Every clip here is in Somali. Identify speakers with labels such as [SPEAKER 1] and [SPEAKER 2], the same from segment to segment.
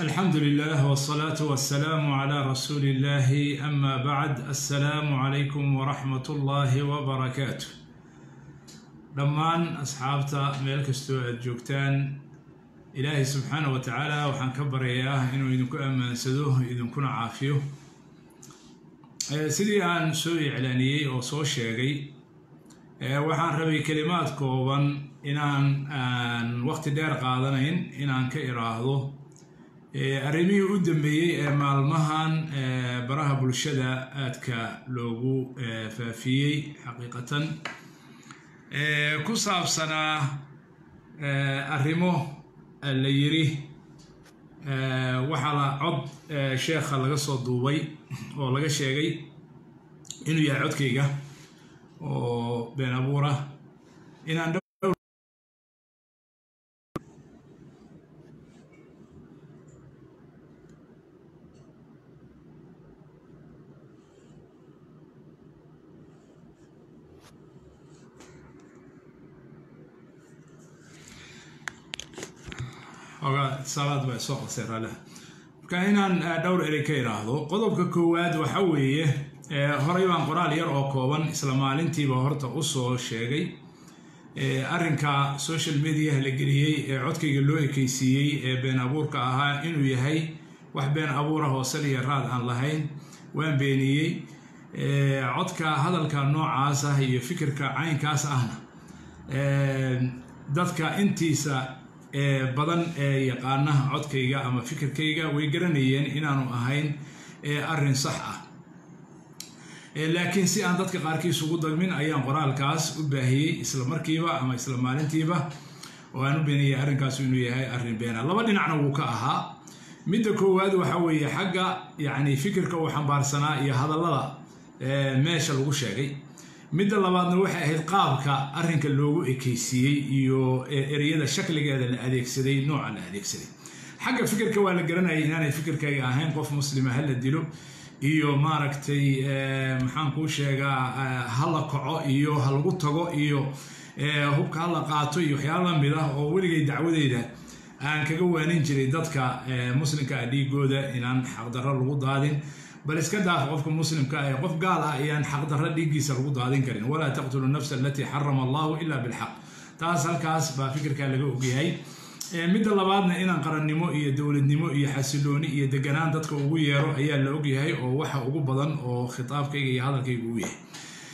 [SPEAKER 1] الحمد لله والصلاة والسلام على رسول الله أما بعد السلام عليكم ورحمة الله وبركاته dhammaan asxaabta meel kastoo aad joogtaan ilaahay subxaana wa tacaala waxaan ka baryayaa inuu idinku ammaansado idinkuna caafiyo sidii aan soo iclaaniyey oo soo sheegay waxaan rabay kelimaad kooban inaan aan waqti dheer qaadanayn inaan ka iraahdo arrimihii u dambeeyey ee maalmahan baraha bulshada aadka loogu faafiyey xaqiiqatan ku saabsanaa arrimo la yiri waxaa la cod sheekha laga soo duubay oo laga sheegay inuu yahay codkayga oo been abuura inaan ogaa salaad baa soo qasay raalaha marka inaan dhowr erey ka iraahdo qodobka koowaad waxa weeye horey baan qoraal yar oo kooban isla maalintiiba horta usoo sheegay arrinka social mediaha la geliyey ee codkayga loo ekeysiiyey ee been abuurka ahaa inuu yahay wax been abuura hoosel iyo raad aan lahayn waan beeniyey codka hadalka noocaas ah iyo fikirka caynkaas ahna dadka intiisa badan ee yaqaana codkayga ama fikirkayga way garanayeen inaanu ahayn arrin sax ah laakiin si aan dadka qaarkiis ugu dagmin ayaan qoraalkaas u baahiyey isla markiiba ama isla maalintiiba oo aan u beeniyey arrinkaas inuu yahay arrin beena laba dhinacna wuu ka ahaa midda koowaad waxa weeye xagga yacni fikirka uu xambaarsanaa iyo hadallada meesha lagu sheegay midda labaadna waxay ahayd qaabka arrinka loogu ekeysiiyey iyo ereyada shakligeeda la adeegsaday nooca la adeegsaday xagga fikirka waa la garanayay inaanay fikirkayga ahayn qof muslima ha la dilo iyo maaragtay maxaan kuu sheegaa ha la kaco iyo ha lagu tago iyo hubka ha la qaato iyo waxyaala lamid ah oo weligay dacwadeyda aan kaga waanin jiray dadka muslimka ah dhiigooda inaan xaqdarro lagu daadin bal iska daaf qofka muslimka ah ee qof gaal ah ayaan xaqdarro dhiiggiisa lagu daadin karin walaa taqtulu nafsa alatii xarama allahu ila bilxaq taas halkaas baa fikirkaa laga ogyahay midda labaadna inaan qarannimo iyo dowladnimo iyo xasilooni iyo deganaan dadka ugu yeero ayaa la ogyahay oo waxa ugu badan oo khitaabkayga iyo hadalkayga uu yahay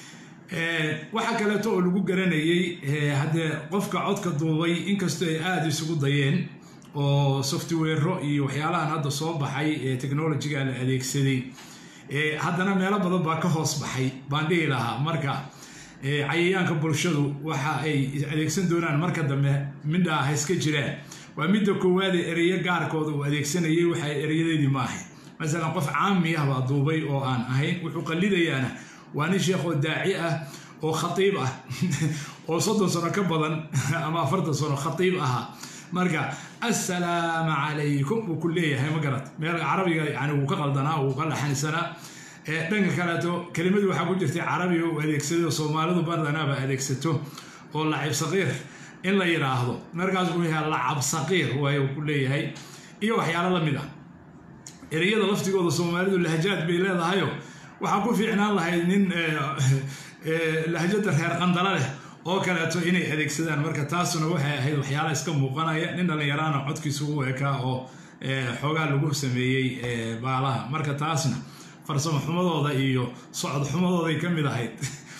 [SPEAKER 1] waxaa kaleeto oo lagu garanayey haddee qofka codka duubay inkastoo ay aada isugu dayeen oo softwero iyo waxyaalahan hadda soo baxay ee technologiga la adeegsaday haddana meelo badan baa ka hoos baxay baan dhihi lahaa marka cayayaanka bulshadu waxa ay adeegsan doonaan marka dambe midhaa ha iska jiraan waa midda koowaade ereyo gaarkooda uu adeegsanayay waxa ereyadeedii ma ahayn masalan qof caami ah baa duubay oo aan ahayn wuxuu qallidayaana waa nin sheekh oo daaci ah oo khatiib ah oo soddon sano ka badan ama afartan sano khatiib ahaa marka assalaamu calaykum wuu ku leeyahay ma garat meel carabiga yani wuu ka qaldanaa wuu ka laxanisanaa dhanka kaleeto kelimadu waxaa ku jirtay carabiga uu adeegsaday soomaalidu badanaaba adeegsato oo lacib saqiir in la yidhaahdo markaas uu yahay lacab saqiir waay ku leeyahay iyo waxyaalo la mid ah ereyada laftigooda soomaalidu lahjaad bay leedahayo waxaa ku fiicnaan lahayd nin lahjada reer qandalo leh oo kaleeto inay adeegsadaan marka taasuna waxay ahayd waxyaala iska muuqanaya nin dhallinyaraana codkiisa ugu ekaa oo xoogaa lagu sameeyey baalaha marka taasna farsamo xumadooda iyo socod xumadooday ka mid ahayd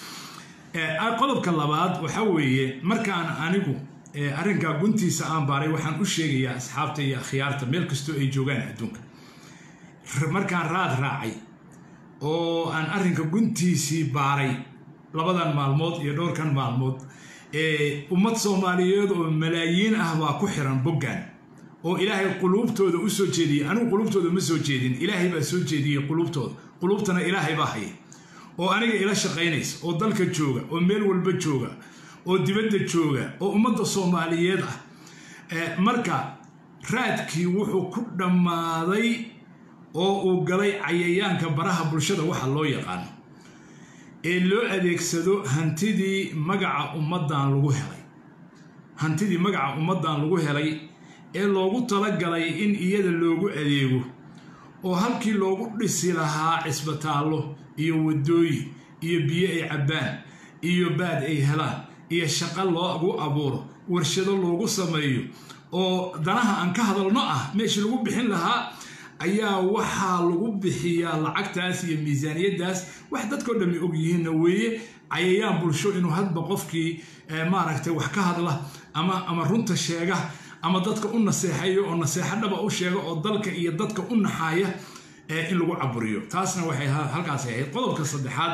[SPEAKER 1] qodobka labaad waxa weeye markaan anigu arrinkaa guntiisa aan baaray waxaan u sheegayaa asxaabta iyo akhyaarta meel kastoo ay joogaan adduunka markaan raad raacay oo aan arrinka guntiisii baaray labadan maalmood iyo dhowrkan maalmood ummad soomaaliyeed oo malaayiin ah baa ku xiran boggan oo ilaahay quluubtooda u soo jeediyey anigu quluubtooda ma soo jeedin ilaahay baa soo jeediyey quluubtooda quluubtana ilaahay baa haya oo aniga ila shaqaynaysa oo dalka jooga oo meel walba jooga oo dibadda jooga oo ummadda soomaaliyeed ah marka raadkii wuxuu ku dhammaaday oo uu galay cayayaanka baraha bulshada waxa loo yaqaano ee loo adeegsado hantidii magaca ummaddan lagu helay hantidii magaca ummaddan lagu helay ee loogu talagalay in iyada loogu adeego oo halkii loogu dhisi lahaa cisbitaallo iyo waddooyin iyo biyo ay cabbaan iyo baad ay helaan iyo shaqo loogu abuuro warshado loogu sameeyo oo danaha aan ka hadalno ah meeshii lagu bixin lahaa ayaa waxaa lagu bixiyaa lacagtaas iyo miisaaniyaddaas wax dadkao dhammi og yihiinna weeye cayayaan bulsho inuu hadba qofkii maaragtay wax ka hadla ama ama runta sheega ama dadka u naseexayo oo naseexo dhaba u sheega oo dalka iyo dadka u naxaaya in lagu caburiyo taasna waxay halkaasi ahayd qodobka saddexaad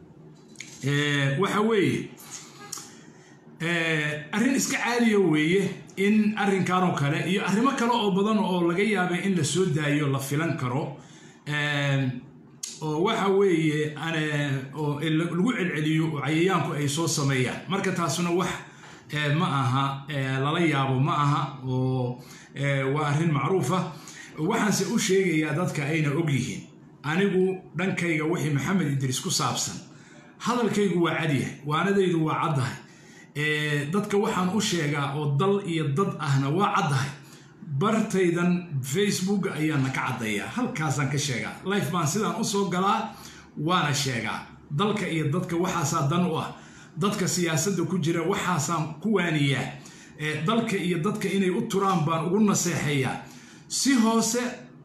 [SPEAKER 1] waxa weeye arrin iska caadiya weeye in arrinkanoo kale iyo arrimo kale oo badan oo laga yaabay in la soo daayo la filan karo oo waxa weeye oo lagu celceliyo oo cayayaanku ay soo sameeyaan marka taasuna wax ma aha lala yaabo ma aha oo waa arrin macruufa waxaanse u sheegayaa dadka ayna og yihiin anigu dhankayga wixii maxamed idriis ku saabsan hadalkaygu waa cadyahay waanadaydu waa caddahay dadka waxaan u sheegaa oo dal iyo dad ahna waa caddahay bartaydan facebook ayaana ka caddayaa halkaasaan ka sheegaa life baan sidaan usoo galaa waana sheegaa dalka iyo dadka waxaasaa dan u ah dadka siyaasadda ku jira waxaasaan ku waaniyaa dalka iyo dadka inay u turaan baan ugu naseexeeyaa si hoose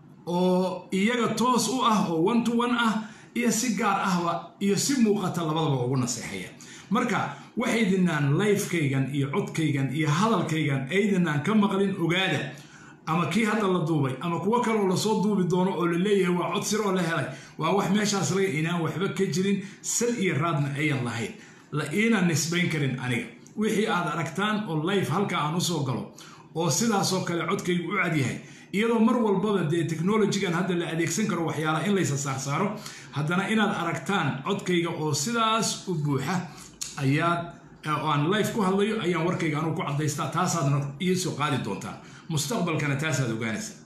[SPEAKER 1] oo iyaga toos u ah oo one to one ah iyo si gaar ahba iyo si muuqata labadaba ugu naseexeeya marka waxaydinaan lifekaygan iyo codkaygan iyo hadalkaygan aydinaan ka maqlin ogaada ama kii hadda la duubay ama kuwo kale oo lasoo duubi doono oo la leeyahay waa cod sir oo la helay waa wax meeshaas laga inaan waxba ka jirin sal iyo raadna ayan lahayn la iina nisbayn karin aniga wixii aad aragtaan oo life halka aan usoo galo oo sidaasoo kale codkaygu u cadyahay iyadoo mar walbaba dee technologigan hadda la adeegsan karo waxyaalaha in laysa saarsaaro haddana inaad aragtaan codkayga oo sidaas u buuxa ayaad oo aan life ku hadlayo ayaan warkayga anugu ku caddaystaa taasaadna ii soo qaadi doontaa mustaqbalkana taasaad ogaanaysaa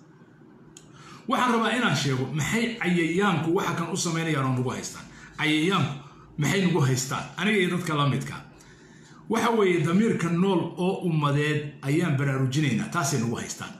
[SPEAKER 1] waxaan rabaa inaan sheego maxay cayayaanku waxa kan u samaynayaan oo nagu haystaan cayayaanku maxay nagu haystaan aniga iyo dadka la midka waxa weeye damiirka nool oo ummadeed ayaan baraarujinaynaa taasay nagu haystaan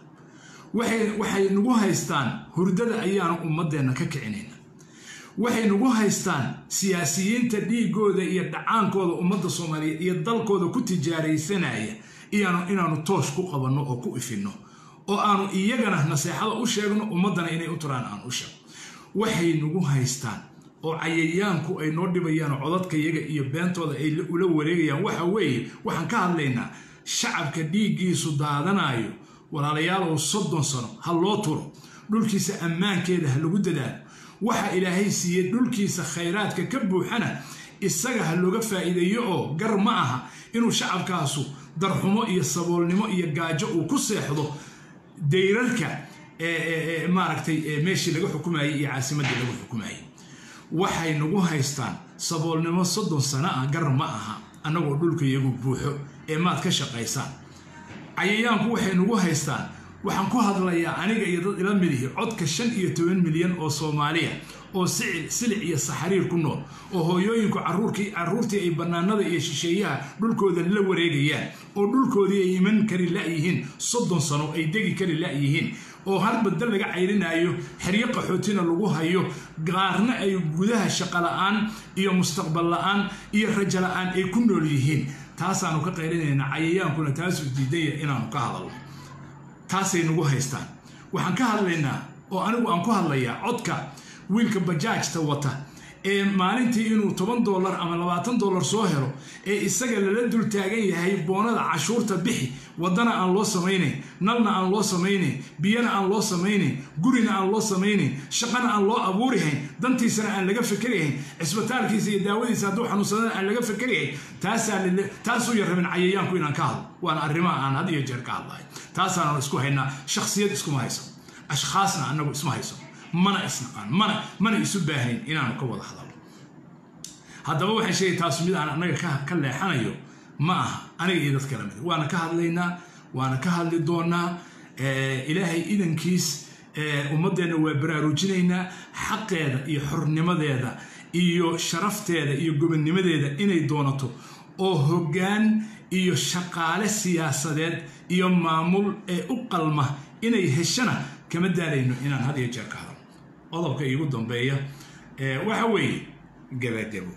[SPEAKER 1] waxay nagu haystaan hurdada ayaanu ummadeenna ka kicinayna waxay nagu haystaan siyaasiyiinta dhiigooda iyo dhacaankooda ummadda soomaaliyeed iyo dalkooda ku tijaaraysanaya inaanu toosh ku qabanno oo ku ifinno oo aanu iyagana naseexada u sheegno ummaddana inay u turaan aan u sheegno waxay nagu haystaan oo cayayaanku ay noo dhibayaan oo codadka iyaga iyo beentooda ay ula wareegayaan waxa weeye waxaan ka hadlaynaa shacabka dhiiggiisu daadanayo walaalayaalow soddon sano ha loo turo dhulkiisa ammaankeeda ha lagu dadaalo waxa ilaahay siiyey dhulkiisa khayraadka ka buuxana isaga ha looga faa'iideeyo oo gar ma aha inuu shacabkaasu darxumo iyo saboolnimo iyo gaajo uu ku seexdo dayrarka maaragtay meeshii laga xukumayey iyo caasimaddii laga xukumayey waxay nagu haystaan saboolnimo soddon sano ah gar ma aha annagoo dhulka iyagu buuxo ee maad ka shaqaysaan cayayaanku waxay nagu haystaan waxaan ku hadlayaa aniga iyo dad ila midihi codka shan iyo toban milyan oo soomaaliya oo silic iyo saxariir ku nool oo hooyooyinku carruurtii ay bannaanada iyo shisheeyaha dhulkooda la wareegayaan oo dhulkoodii ay iman kari la'yihiin soddon sano ay degi kari la'yihiin oo har badda laga cayrinayo xeryo qaxootina lagu hayo qaarna ay gudaha shaqola'aan iyo mustaqbal la'aan iyo rajo la'aan ay ku nool yihiin taasaanu ka qayrinaynaa cayayaankuna taasuu diidaya inaanu ka hadalno taasay nagu haystaan waxaan ka hadlaynaa oo anigu aan ku hadlayaa codka wiilka bajaajta wata ee maalintii inuu toban dollar ama labaatan dollar soo helo ee isaga lala dul taagan yahay boonada cashuurta bixi waddana aan loo samaynayn nalna aan loo samaynayn biyana aan loo samaynayn gurina aan loo samaynayn shaqana aan loo abuurihayn dantiisana aan laga fakerihayn cisbitaalkiisa iyo daawadiisa hadduu xanuunsadana aan laga fakerihayn taasuu yarrabin cayayaanku inaan ka hadlo waana arrimaha aan had iyo jeer ka hadlahay taasaanu isku haynaa shakhsiyad iskuma hayso ashkhaasna annagu isma hayso mana isnaqaan mana mana isu baahayn inaanu ka wada hadalno haddaba waxaan sheegay taasu mid aan annaga ka leexanayo ma aha aniga iyo dadka lamid waana ka hadlaynaa waana ka hadli doonaa ilaahay idankiis ummaddeenna waa baraarujinaynaa xaqeeda iyo xornimadeeda iyo sharafteeda iyo gobonnimadeeda inay doonato oo hoggaan iyo shaqaale siyaasadeed iyo maamul ee u qalma inay heshana kama daalayno inaan had iyo jeer ka hadal qodobka iigu dambeeya waxa weeye gabagabo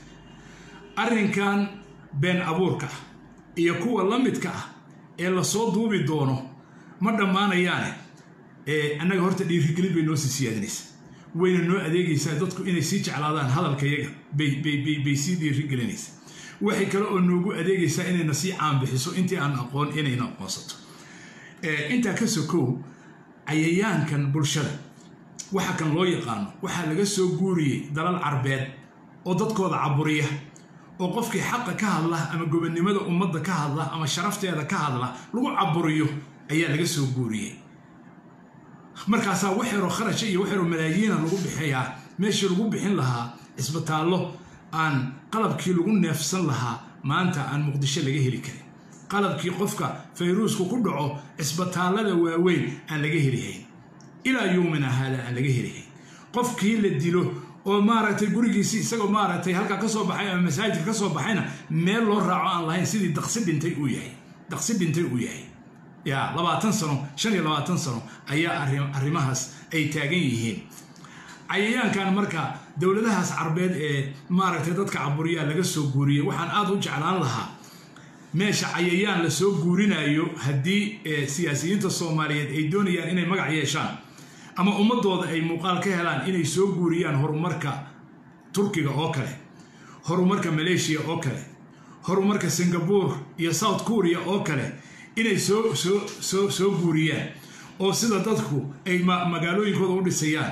[SPEAKER 1] arrinkan been abuurka ah iyo kuwa la midka ah ee lasoo duubi doono ma dhammaanayaane annaga horta dhiirigelin bay noo sii siyaadinaysa wayna noo adeegaysaa dadku inay sii jeclaadaan hadalkayaga bay sii dhiirigelinaysa waxay kale oo noogu adeegaysaa inayna sii caanbixiso intii aan aqoon inayna aqoonsato intaa ka sokow cayayaankan bulshada waxa kan loo yaqaano waxaa laga soo guuriyey dalal carbeed oo dadkooda caburiya oo qofkii xaqa ka hadla ama gobonnimada ummadda ka hadla ama sharafteeda ka hadla lagu caburiyo ayaa laga soo guuriyey markaasaa waxyaroo kharasha iyo waxyaroo malaayiina lagu bixiyaa meeshii lagu bixin lahaa cisbitaallo aan qalabkii lagu neefsan lahaa maanta aan muqdisho laga heli karin qalabkii qofka fayruusku ku dhaco cisbitaallada waaweyn aan laga helihayn ilaa yowmina haada aan laga helihayn qofkii la dilo oo maaragtay gurigiisii isagoo maaragtay halkaa ka soo baxay ama masaajidka ka soo baxayna meel loo raaco aan lahayn sidii daqsi dhintay uu yahay daqsi dhintay uu yahay ya labaatan sano shan iyo labaatan sano ayaa arrimahaas ay taagan yihiin cayayaankan marka dowladahaas carbeed ee maaragtay dadka caburiyaa laga soo guuriyey waxaan aada u jeclaan lahaa meesha cayayaan lasoo guurinayo haddii siyaasiyiinta soomaaliyeed ay doonayaan inay magac yeeshaan ama ummadooda ay muuqaal ka helaan inay soo guuriyaan horumarka turkiga oo kale horumarka maleeshiya oo kale horumarka singapore iyo south korea oo kale inay soo soo soo soo guuriyaan oo sida dadku ay magaalooyinkooda u dhisayaan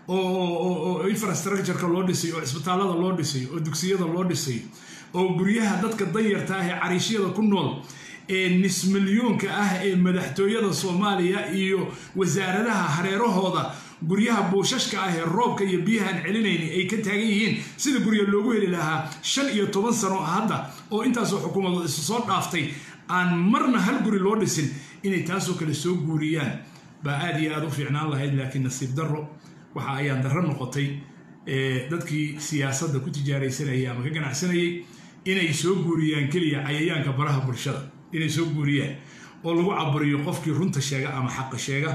[SPEAKER 1] oo infrastructureka loo dhisayo oo cisbitaallada loo dhisayo oo dugsiyada loo dhisayo oo guryaha dadka danyarta ah ee cariishyada ku nool ee nis milyuunka ah ee madaxtooyada soomaaliya iyo wasaaradaha hareerahooda guryaha buushashka ah ee roobka iyo biyahaan celinayni ay ka taagan yihiin sida gurya loogu heli lahaa shan iyo toban sano hadda oo intaasoo xukuumadood isu soo dhaaftay aan marna hal guri loo dhisin inay taasoo kale soo guuriyaan baa aada iyo aada u fiicnaan lahayd laakiin nasiib darro waxa ayaan darro noqotay dadkii siyaasadda ku tijaaraysanayay ama ka ganacsanayay inay soo guuriyaan keliya cayayaanka baraha bulshada inay soo guuriyaan oo lagu caburiyo qofkii runta sheega ama xaqa sheega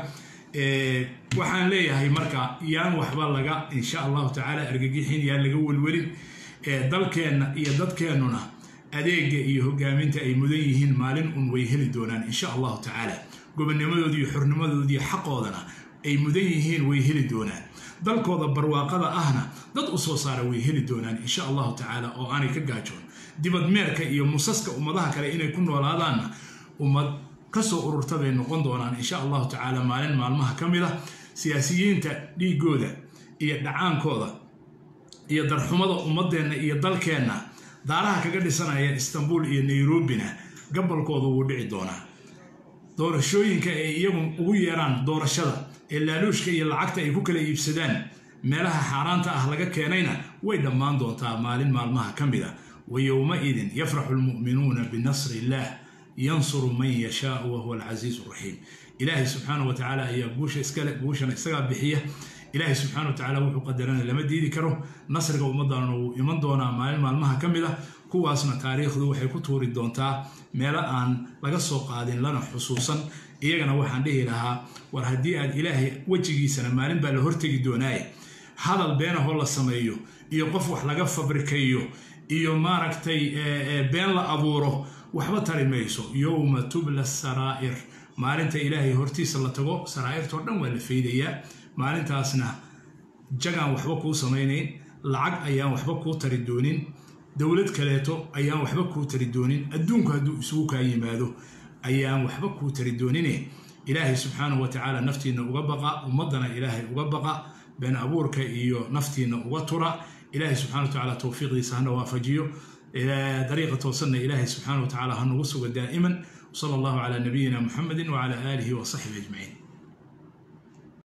[SPEAKER 1] waxaan leeyahay marka yaan waxba laga insha allahu tacaala argagixin yaan laga welwelin dalkeenna iyo dadkeennuna adeega iyo hogaaminta ay mudan yihiin maalin un way heli doonaan insha allahu tacaala gobonnimadooda iyo xornimadooda iyo xaqoodana ay mudan yihiin way heli doonaan dalkooda barwaaqada ahna dad u soo saara way heli doonaan insha allahu tacaala oo aanay ka gaajoon dibadmeerka iyo musaska ummadaha kale inay ku noolaadaanna ummad kasoo ururta bay noqon doonaan insha allahu tacaala maalin maalmaha ka mid ah siyaasiyiinta dhiigooda iyo dhacaankooda iyo darxumada ummadeenna iyo dalkeenna daaraha kaga dhisanaya istanbul iyo nairobina gabolkooda wuu dhici doonaa doorashooyinka ay iyagu ugu yeeraan doorashada ee laaluushka iyo lacagta ay ku kala iibsadaan meelaha xaaraanta ah laga keenayna way dhammaan doontaa maalin maalmaha ka mid a wa yowmaidin yafraxu lmu'minuuna binasri illaah yansuru man yashaau wahuwa alcasiizu raxiim ilaahay subxaana wa tacaala ayaa guusha iskale guushana isagaa bixiya ilaahay subxaana wa tacaala wuxuu qadarana lama diidi karo nasriga ummaddaana wuu iman doonaa maalin maalmaha ka mid ah kuwaasna taariikhdu waxay ku tuuri doontaa meelo aan laga soo qaadin lana xusuusan iyagana waxaan dhihi lahaa war haddii aad ilaahay wejigiisana maalin baa la hortegi doonaaye hadal beenahoo la sameeyo iyo qof wax laga fabrikeeyo iyo maaragtay been la abuuro waxba tari mayso yowma tubla saraa'ir maalinta ilaahay hortiisa la tago saraa'irtoo dhan waa la faydayaa maalintaasna jagaan waxba kuu samaynayn lacag ayaan waxba kuu tari doonin dowlad kaleeto ayaan waxba kuu tari doonin adduunku hadduu isugu kaa yimaado ayaan waxba kuu tari doonine ilaahay subxaanahu wa tacaala naftiinna uga baqa ummaddana ilaahay uga baqa been abuurka iyo naftiinna uga tura ilaahay subxana wa tacaala towfiiqdiisa hana waafajiyo dariiqa toosanna ilaahay subxaana wa tacaala ha nagu suga daa'iman wsala allahu calaa nabiyina muxamedin wacala aalihi wa saxbihi ajmaciin